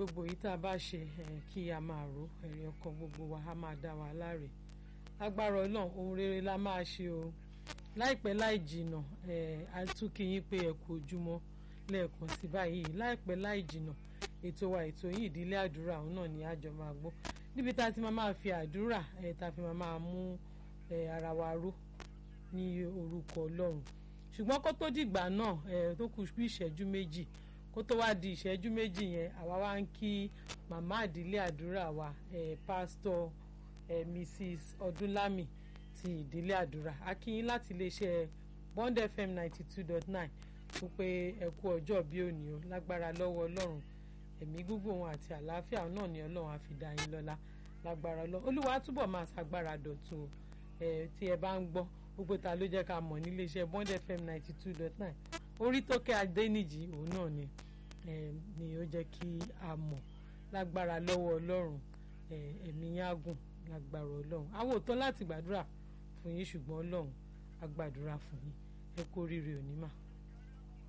gbogbo yìí tá a bá ṣe kí a máa rò ẹ̀rí ọkàn gbogbo wa a máa dá wa láre agbára ọlọ́run ohun rere la máa ṣe o láìpẹ́ láì jìnà a tún kí yín pé ẹ kú ojúmọ́ lẹ́ẹ̀kan sí báyìí láìpẹ́ láì jìnà ètò wa ètò yìí ìdílé àdúrà òun náà ni àjọ máa gbọ́ níbi tá a ti máa máa fi àdúrà tá a fi máa máa mú ara wa ró ní orúkọ ọlọ́run ṣùgbọ́n kó tó dìgbà náà tó kù bí ìṣẹ́jú méjì kó tó wá di ìṣẹ́jú méjì yẹn àwa wá ń kí màmá àdílé àdúrà wa pásítọ̀ mrs ọdúnlámì ti ìdílé àdúrà a kí yín láti iléeṣẹ́ bond fm ninety two dot nine fún pé ẹ kú ọjọ́ bí òní o lágbára lọ́wọ́ ọlọ́run ẹ̀mí gígùn wọn àti àlàáfíà náà ni ọlọ́run á fi dá yín lọ́lá lágbára ọlọ́run olúwa túbọ̀ máa ṣàgbára dọ̀tun o tí ẹ bá ń gbọ́ gbogbo ta ló jẹ́ ká mọ̀ níléeṣẹ́ bond fm ninety two dot nine orí tó kẹ́ adéníjì òun náà ni ni ó jẹ́ kí a mọ̀ lágbára lọ́wọ́ ọlọ́run ẹ̀mí yín á gùn lágbára ọlọ́run àwọn òótọ́ láti gbàdúrà fún yín ṣùgbọ́n ọlọ́run á gbàdúrà fún yín ẹ kú oríire òní mà.